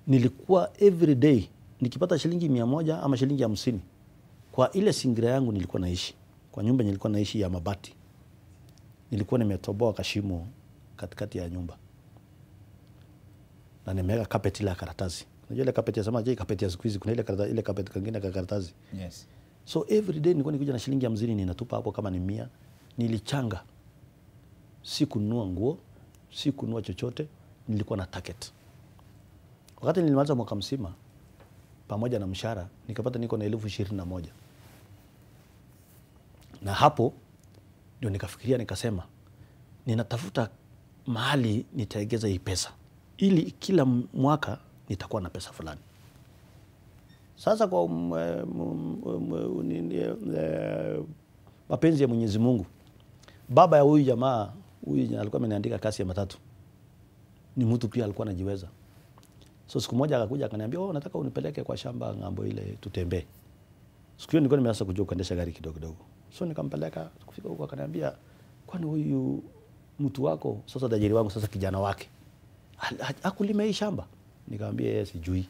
nilikuwa every day nikipata shilingi mia moja ama shilingi hamsini kwa ile singira yangu nilikuwa naishi kwa nyumba nilikuwa naishi ya mabati nilikuwa nimetoboa kashimo katikati ya nyumba na nimeweka carpet ile ya karatasi unajua ile carpet ya samaki hii carpet ya siku hizi kuna ile karatasi, ile carpet kingine ka karatasi Yes. so every day nilikuwa nikuja na shilingi hamsini ninatupa hapo kama ni mia nilichanga si kununua nguo si kununua chochote nilikuwa na target wakati nilimaliza mwaka mzima pamoja na mshahara nikapata niko na elfu ishirini na moja na hapo ndio nikafikiria nikasema ninatafuta mahali nitaegeza hii pesa ili kila mwaka nitakuwa na pesa fulani sasa kwa um, um, um, nini, eh, mapenzi ya Mwenyezi Mungu, baba ya huyu jamaa huyu jana alikuwa ameniandika kasi ya matatu, ni mtu pia alikuwa anajiweza. So siku moja akakuja akaniambia, oh, nataka unipeleke kwa shamba ng'ambo ile tutembee. Siku hiyo nilikuwa nimeanza kujua kuendesha gari kidogo kidogo, so nikampeleka. Kufika huko akaniambia, kwani huyu mtu wako sasa, tajiri wangu sasa, kijana wake ha- ha- hakulima hii shamba? Nikamwambia yeye sijui.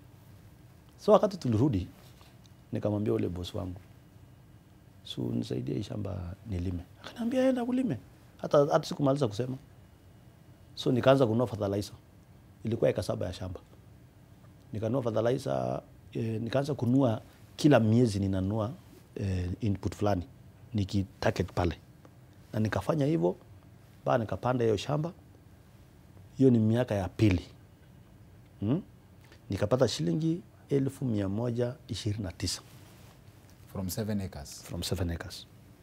So wakati tulirudi, nikamwambia ule bosi wangu, so nisaidie hii shamba nilime. Akaniambia enda kulime, hata hata sikumaliza kusema. So nikaanza kununua fertilizer, ilikuwa eka saba ya shamba. Nikanunua fertilizer eh, nikaanza kununua kila miezi ninanunua eh, input fulani nikitarget pale, na nikafanya hivyo mpaka nikapanda hiyo shamba. Hiyo ni miaka ya pili hmm? nikapata shilingi elfu mia moja ishirini na tisa From 7 acres. from seven acres.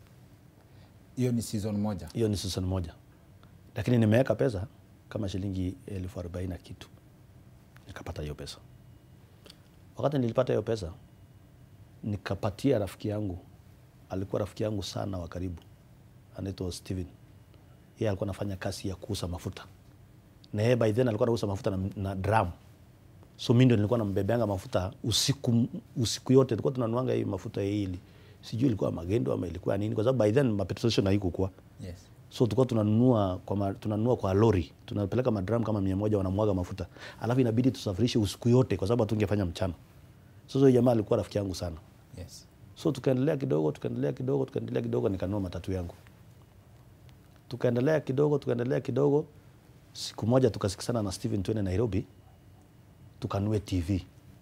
Hiyo ni season moja. Hiyo ni season moja, lakini nimeweka pesa kama shilingi elfu arobaini na kitu, nikapata hiyo pesa. Wakati nilipata hiyo pesa, nikapatia rafiki yangu, alikuwa rafiki yangu sana wa karibu, anaitwa Steven. Yeye alikuwa anafanya kazi ya kuuza mafuta, na yeye by then alikuwa anauza mafuta na, na drum so mi ndio nilikuwa nambebeanga mafuta usiku, usiku yote tulikuwa tunanuanga hii mafuta hili sijui ilikuwa magendo ama ilikuwa nini kwa sababu by then mapetrol station haikukuwa Yes. so tulikuwa tunanunua kwa, ma, tunanunua kwa lori tunapeleka madram kama mia moja wanamwaga mafuta alafu inabidi tusafirishe usiku yote kwa sababu hatungefanya mchana sasa huyo jamaa alikuwa rafiki yangu sana Yes. so tukaendelea kidogo tukaendelea kidogo tukaendelea kidogo nikanunua matatu yangu tukaendelea kidogo tukaendelea kidogo siku moja tukasikisana na Steven twende Nairobi tukanue TV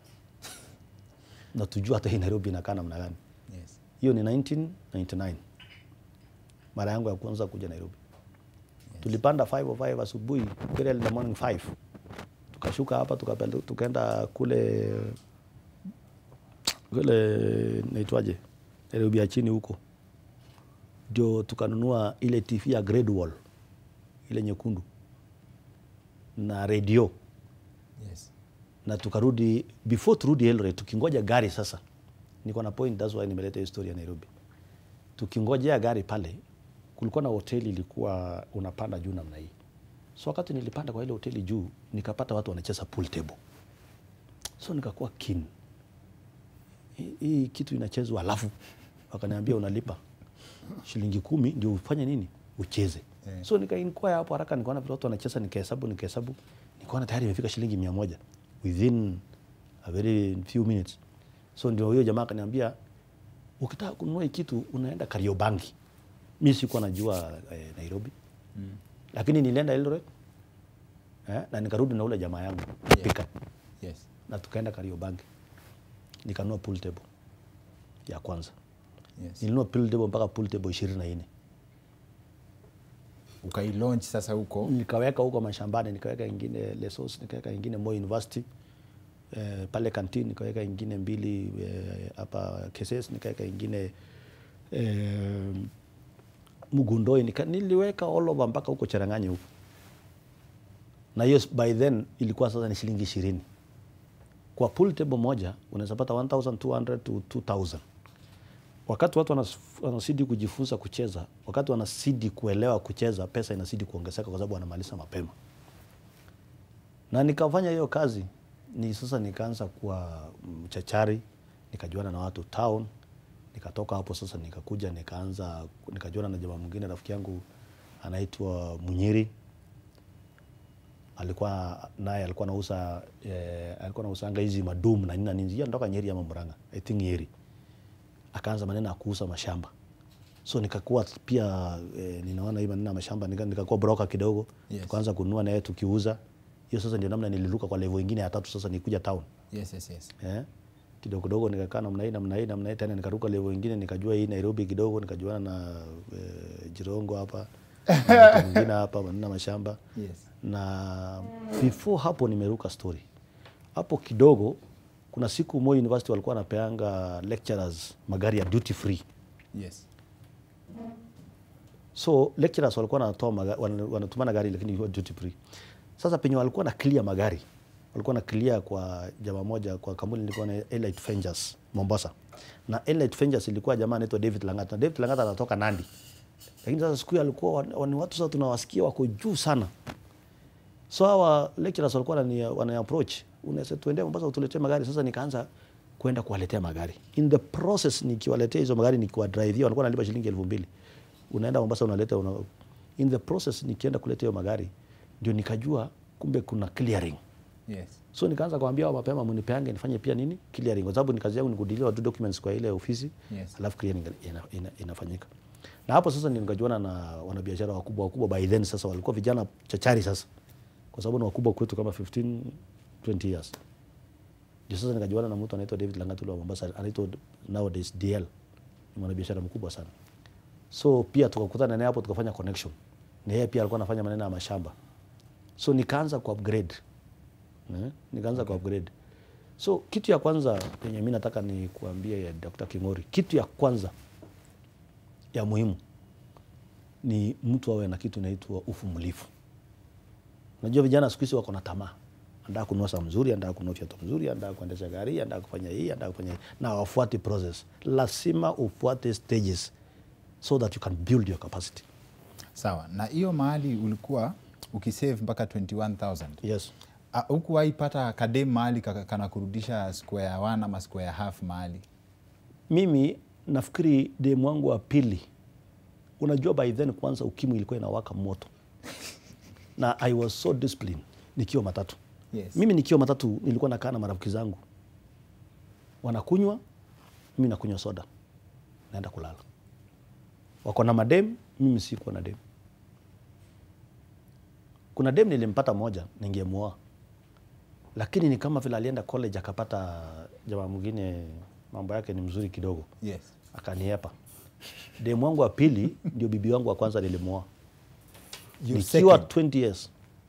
na tujua hata hii Nairobi inakaa namna gani. Yes. Hiyo ni 1999 mara yangu ya kwanza kuja Nairobi. Tulipanda 505 asubuhi, very early in the morning 5 tukashuka hapa tukapenda, tukaenda kule kule naitwaje Nairobi ya chini huko, ndio tukanunua ile TV ya grade wall ile nyekundu na redio Yes. na tukarudi before turudi Eldoret tukingoja gari sasa niko na point that's why nimeleta hiyo story ya Nairobi tukingojea gari pale kulikuwa na hoteli ilikuwa unapanda juu namna hii so wakati nilipanda kwa ile hoteli juu nikapata watu wanacheza pool table so nikakuwa keen hii- hii kitu inachezwa alafu wakaniambia unalipa shilingi kumi ndio ufanye nini ucheze Eh. so nikainquire hapo haraka nikaona vile watu wanacheza nikahesabu nikahesabu nikaona tayari imefika shilingi mia moja within a very few minutes so ndio huyo jamaa akaniambia ukitaka kununua hii kitu unaenda Kariobangi mi sikuwa najua eh, Nairobi Mm. lakini nilienda Eldoret eh, na nikarudi na ule jamaa yangu Yeah. pika Yes. na tukaenda Kariobangi nikanunua pool table ya kwanza Yes. nilinunua pool table mpaka pool table ishirini na nne Ukailaunch sasa huko. nikaweka huko mashambani nikaweka ingine Lesos nikaweka ingine Moi University eh, pale kantin nikaweka ingine mbili eh, hapa Keses nikaweka ingine eh, Mugundoi nika, niliweka all over mpaka huko Cherang'anyi huko na hiyo by then ilikuwa sasa ni shilingi ishirini kwa pool table moja unaweza pata 1200 to 2000 wakati watu wanas- wanazidi kujifunza kucheza, wakati wanazidi kuelewa kucheza, pesa inazidi kuongezeka kwa sababu wanamaliza mapema. Na nikafanya hiyo kazi ni sasa, nikaanza kuwa mchachari, nikajuana na watu town, nikatoka hapo sasa, nikakuja nikaanza nikajuana na jamaa mwingine, rafiki yangu anaitwa Munyiri. alikuwa naye alikuwa nauza eh, alikuwa nausanga hizi madum na nini na nini Yeye anatoka Nyeri ama Murang'a I think Nyeri akaanza maneno ya kuuza mashamba so nikakuwa pia eh, ninaona hii maneno ya mashamba nika, nikakuwa broker kidogo Yes. tukaanza kununua naye tukiuza hiyo sasa ndio namna niliruka kwa level ingine ya tatu sasa nikuja town yes, yes, yes. eh kidogo kidogo nikakaa namna hii namna hii namna hii tena nikaruka level ingine nikajua hii Nairobi kidogo nikajuana na eh, Jirongo hapa na mtu mwingine hapa maneno ya mashamba Yes. na before hapo nimeruka story hapo kidogo kuna siku Moi University walikuwa wanapeanga lecturers magari ya duty free Yes. so lecturers walikuwa wanatoa maga- wana- wanatumana gari lakini ilikuwa duty free sasa penye walikuwa na clear magari walikuwa na clear kwa jamaa moja kwa kampuni ilikuwa na Elite Ventures Mombasa na Elite Ventures ilikuwa jamaa anaitwa David Langata na David Langata anatoka Nandi lakini sasa siku hiyo alikuwa wan- wan- watu sasa tunawasikia wako juu sana so hawa lecturers walikuwa wanani, wanani approach unaweza tuende Mombasa utuletee magari sasa nikaanza kwenda kuwaletea magari in the process nikiwaletea hizo magari nikiwadrivia walikuwa nalipa shilingi elfu mbili unaenda Mombasa unaleta una, in the process nikienda kuleta hiyo magari ndio nikajua kumbe kuna clearing Yes. so nikaanza kuambia wao mapema mnipeange nifanye pia nini clearing kwa sababu ni kazi yangu ni kudilia tu documents kwa ile ofisi Yes. alafu clearing ina, ina, inafanyika na hapo sasa ndio nikajuana na wanabiashara wakubwa wakubwa by then sasa walikuwa vijana chachari sasa kwa sababu ni wakubwa kwetu kama 15 20 years ndio sasa nikajuana na mtu anaitwa David Langatulu wa Mombasa anaitwa nowadays DL ni mwanabiashara mkubwa sana so pia tukakutana naye hapo tukafanya connection na yeye pia alikuwa anafanya maneno ya mashamba so nikaanza ku upgrade eh? nikaanza ku upgrade so kitu ya kwanza yenye mi nataka ni kuambia ya Dr. King'ori kitu ya kwanza ya muhimu ni mtu awe na kitu inaitwa uvumilivu Unajua vijana siku hizi wako na tamaa, anataka kununua saa mzuri, anataka kununua viatu mzuri, anataka kuendesha gari, anataka kufanya hii, anataka kufanya hii, na wafuati process. Lazima ufuate stages so that you can build your capacity. Sawa. Na hiyo mahali ulikuwa ukisave mpaka 21000 Yes. Ah, hukuwahi pata kadem mahali kaka- kana kurudisha square one ama square half mahali Mimi nafikiri demu wangu wa pili, unajua by then kwanza ukimwi ilikuwa inawaka moto na I was so disciplined nikiwa matatu. Yes. Mimi nikiwa matatu nilikuwa nakaa na marafiki zangu wanakunywa, mimi nakunywa soda, naenda kulala. Wako na madem, mimi sikuwa na dem. Kuna dem nilimpata moja, ningemuoa, lakini ni kama vile alienda college akapata jamaa mwingine mambo yake ni mzuri kidogo, yes. akaniepa. Demu wangu wa pili ndio bibi wangu wa kwanza nilimuoa Your nikiwa second. 20 years.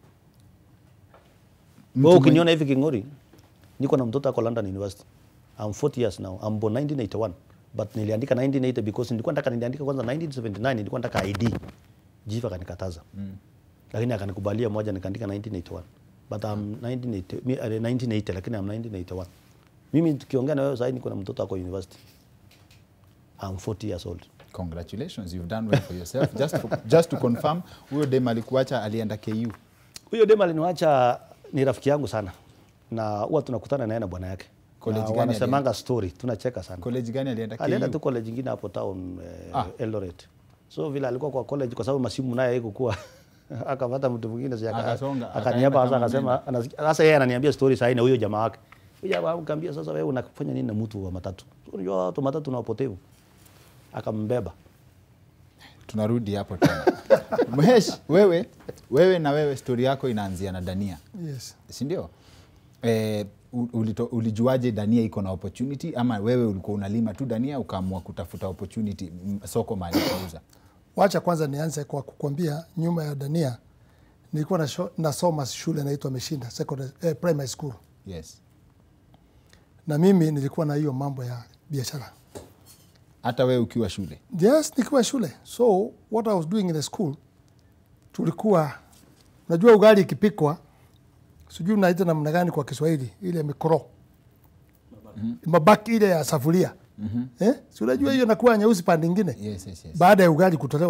Mtu Wewe mwenye- ukiniona hivi King'ori, niko na mtoto ako London University. I'm 40 years now. I'm born 1981. But niliandika 1980 because nilikuwa nataka niliandika kwanza 1979 nilikuwa nataka ID. Jiva akanikataza. Lakini akanikubalia moja nikaandika 1981. But I'm 1980, mi- eh, 1980 lakini I'm 1981. Mimi tukiongea na wewe sasa niko na mtoto ako university. I'm 40 years old. Congratulations, you've done well for yourself. just, for, just to confirm, huyo dem alikuacha alienda KU. Huyo dem aliniwacha ni rafiki yangu sana. Na huwa tunakutana naye na bwana yake. College Na gani wanasemanga story, tunacheka sana. College gani alienda alienda tu KU? college ingine hapo town eh, Ah. Eldoret. So vile alikuwa kwa college kwa sababu masimu naye haikuwa akapata mtu mwingine si aka- Akasonga, akaniapa akaenda sasa kama akasema anasikia- sasa yeye ananiambia story sahi na huyo jamaa wake. Huyo jamaa akamwambia sasa wewe unafanya nini na mtu wa matatu? So, Unajua watu wa matatu na wapotevu. Akambeba. Tunarudi hapo tena. Mhesh, wewe, wewe na wewe stori yako inaanzia na Dania, Yes. si ndio? Eh, u- ulito- ulijuaje Dania iko na opportunity ama wewe ulikuwa unalima tu Dania ukaamua kutafuta opportunity m- soko mahali kauza? Wacha kwanza nianze kwa kukwambia nyuma ya Dania nilikuwa nasho- nasoma shule inaitwa Meshinda secondary, eh, primary school Yes. na mimi nilikuwa na hiyo mambo ya biashara. Hata wewe ukiwa shule. Yes, nikiwa shule. So what I was doing in the school, tulikuwa unajua ugali ikipikwa, sijui unaita namna gani kwa Kiswahili, ile mikro mabaki ile ya safuria eh? si unajua hiyo inakuwa nyeusi pande ingine Yes, yes, yes. baada ya ugali kutolewa